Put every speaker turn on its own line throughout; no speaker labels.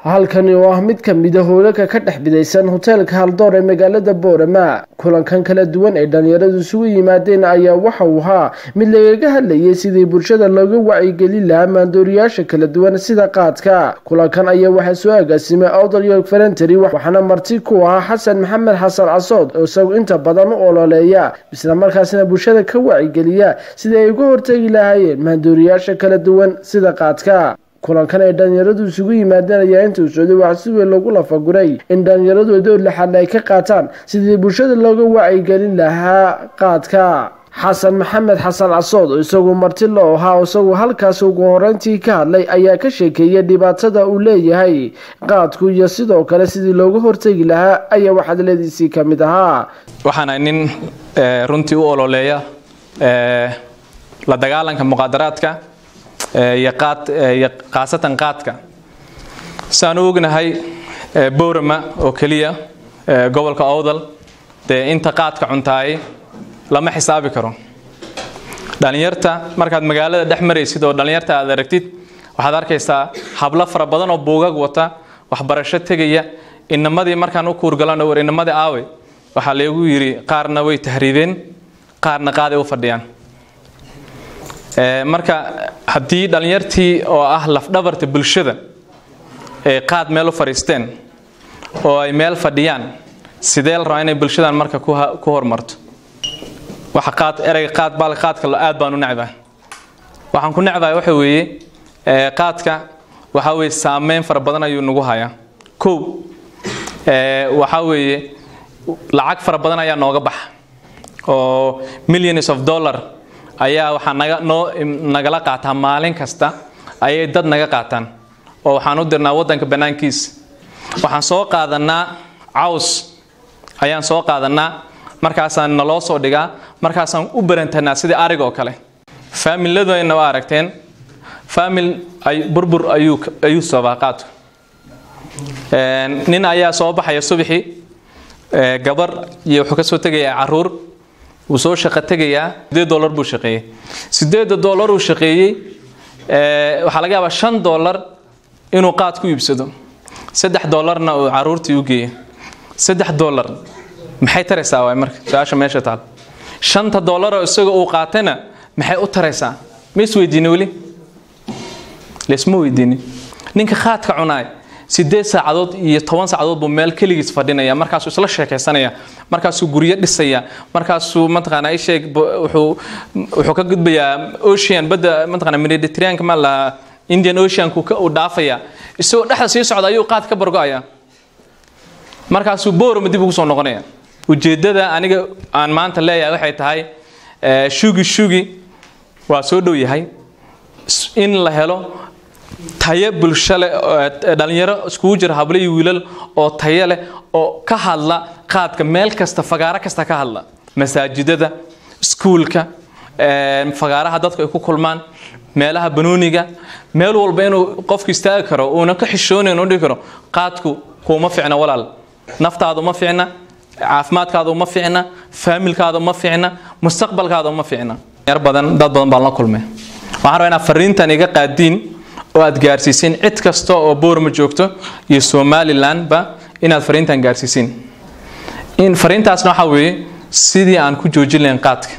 halkani oo ah mid ka mida hoolalka ka dhex bidaysan hoteelka haldoor ee magaalada boorama kulankan kala duwan ay dhalinyaradu isugu yimaadeen ayaa waxa uu ahaa mid lagaga hadlayay sidii bulshada looga wacyigelin lahaa maandooriyaasha kala duwan sida qaadka kulankan ayaa waxaa soo agaasimay awdal york ferentary waxaana marti ku ahaa xasan maxamed xasan casood oo isagu inta badan u ololeeya isla markaasna bulshada ka wacyigeliya sidii ay uga hortegi lahaayeen maandooriyaasha kala duwan sida qaadka kulankan ay dhalinyaradu isugu yimaadeen ayaa inta u socday waxaa si weyn loogu lafaguray in dhalinyaradu door laxaadna ay ka qaataan sidii bulshada looga wacyigelin lahaa qaadka xasan maxamed xasan casood oo isagu marti loo ahaa isagu halkaas ugu horeyntii ka hadlay ayaa ka sheekeeyay dhibaatada uu leeyahay qaadku iyo sidoo kale sidii looga hortegi lahaa ayaa waxadladiisii ka mid ahaa
waxaana nin runtii u ololeeya la dagaalanka muqaadaraadka iyo khaasatan qaadka saan u ognahay boorama oo keliya gobolka owdal dee inta qaadka cuntaayay lama xisaabi karo dhalinyarta markaad magaalada dhex maraysid oo dhalinyarta aad aragtid waxaad arkaysaa hablo fara badan oo buugag wata waxbarasho tegaya inamadii markaan u kuurgalano war inamadii aawe waxaa laygu yidhi qaarna way tahriibeen qaarna qaaday u fadhiyaan marka haddii dhalinyartii oo ah lafdhabarta bulshada ay qaad meel u fadhiisteen oo ay meel fadhiyaan sidee la rabaa inay bulshadan marka ku horumarto waxa qaad ereyga qaad baal qaadka aad baan u necbahay waxaan ku necbahay waxa weeye qaadka waxa weeye saameyn fara badan ayuu nagu hayaa kow waxa weeye lacag fara badan ayaa nooga baxa oo millions of dollar ayaa waxaa naga noo nagala qaataa maalin kasta ayay dad naga qaataan oo waxaan u dirnaa waddanka bannaankiisa waxaan soo qaadanaa caws ayaan soo qaadanaa markaasaan naloo soo dhigaa markaasaan u barantanaa sidii arig oo kale faamiladayna waa aragteen faamil ay burbur ayuu ayuu sabaa qaadku nin ayaa soo baxaya subaxii gabar iyo wuxuu ka soo tegayaa caruur wuu soo shaqo tegayaa sideed dollar buu shaqeeyey sideedda dollar uu shaqeeyey waxaa laga yaabaa shan dollar inuu qaad ku iibsado saddex dollarna uu caruurtii u geeyo saddex dollar maxay taraysaa waay marka su-aasha meesha taal shanta dollaroo isaga uu qaatayna maxay u taraysaa ma isweydiini weli laisma weydiinin ninka qaadka cunaay sideed saacadood iyo toban saacadood buu meel keligiis fadhinaya markaasuu isla sheekaysanaya markaasuu guryo dhisaya markaasuu mataqaanaa isheeg wuxuu wuxuu ka gudbayaa ocean badda mataqaanaa mediterraneanka ma lahaa indian oceanku uu dhaafaya isagoo dhexda sii socda ayuu qaad ka bargo'aya markaasuu boorama dib ugu soo noqonaya ujeeddada aniga aan maanta leeyahay waxay tahay shugi shugi waa soo dhow yahay in la helo tayo bulsho leh dhalinyaro iskugu jira hablo iyo wiilal oo tayo leh oo ka hadla qaadka meel kasta fagaaro kasta ka hadla masaajidada iskuulka fagaaraha dadku ay ku kulmaan meelaha banooniga meel walba inuu qofku istaagi karo uuna ka xishoonayn u dhihi karo qaadku kuuma ficna walaal naftaada uma ficna caafimaadkaada uma ficna faamilkaada uma ficna mustaqbalkaada uma ficna yar badan dad badan baan la kulmay waxaan rabaa inaad fariintan iga qaadiin oo aad gaarsiisiin cid kasta oo boorma joogto iyo somalilandba inaad fariintan gaarsiisiin in fariintaasna waxaa weeye sidii aan ku joojin lahayn qaadka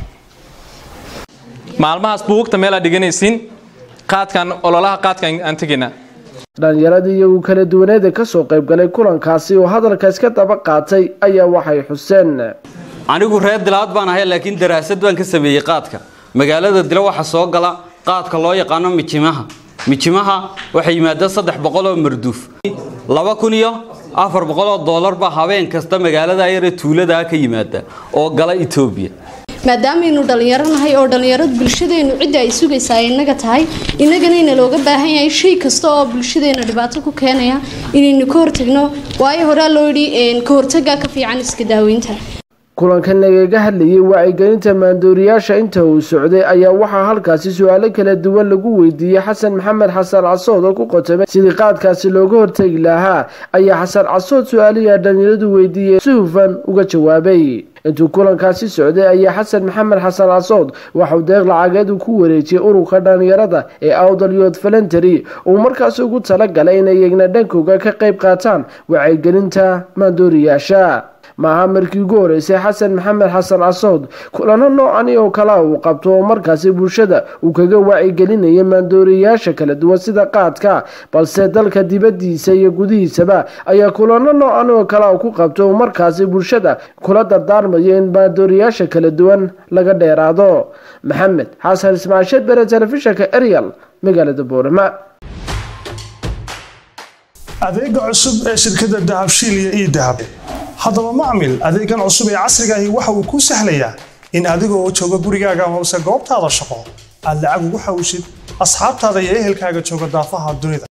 maalmahaas buugta meel aad dhiganaysiin qaadkan ololaha qaadkan aan tegaynaa
dhalinyaradii iyagu kala duwaneeda kasoo qaybgalay kulankaasi oo hadalka iska daba qaatay ayaa waxay xuseen
anigu reer dilaad baan ahay laakiin daraasad baan ka sameeyey qaadka magaalada dilo waxaa soo gala qaadka loo yaqaano mijimaha mijimaha waxay yimaadaan saddex boqol oo marduuf laba kun iyo afar boqol oo dollar baa habeen kasta magaalada yare tuuladaa ka yimaada oo gala etoobiya
maadaamaaynu dhallinyaro nahay oo dhallinyaradu bulshadeenu cidda ay sugaysaa inaga tahay innagana ina looga baahan yahay shay kasta oo bulshadeena dhibaato ku keenaya inaynu ka hortagno waayo horaa loo yidhi ka hortagaa ka fiican iska daaweynta
kulankan lagaga hadlayay wacyigelinta maandooriyaasha inta uu socday ayaa waxaa halkaasi su-aalo kala duwan lagu weydiiyey xasan maxamed xasan casood oo ku qotomay sidii qaadkaasi looga hortegi lahaa ayaa xasan casood su-aalihi dhalinyaradu weydiiyey si hufan uga jawaabay intuu kulankaasi socday ayaa xasan maxamed xasan casood waxauu deeq lacageed uu ku wareejiyey ururka dhalinyarada ee awdal youth voluntary uu markaasi ugu talagalay inay iyagna dhankooga ka qayb qaataan wacyigelinta maandooriyaasha maaha markii ugu horeysay xasan maxamed xasan casood kulano noocani oo kala uu qabto oo markaasi bulshada uu kaga wacyigelinaya maandooriyayaasha kala duwan sida qaadka balse dalka dibadiisa iyo gudihiisaba ayaa kulano noocan oo kala ku qabto oo markaasi bulshada kula dardaarmayo in maandooriyayaasha kala duwan laga dheeraado maxamed xasan ismaaciil shedbere telefishinka eryal magaalada boorama
adeega cusub ee shirkadda dahabshiil iyo ii dahab haddaba macmil adeegan cusub ee casrigaahi waxa uu kuu sahlayaa in adigoo jooga gurigaaga amase goobtaada shaqo aad lacag ugu xawishid asxaabtaada iyo ehelkaaga jooga daafaha dunida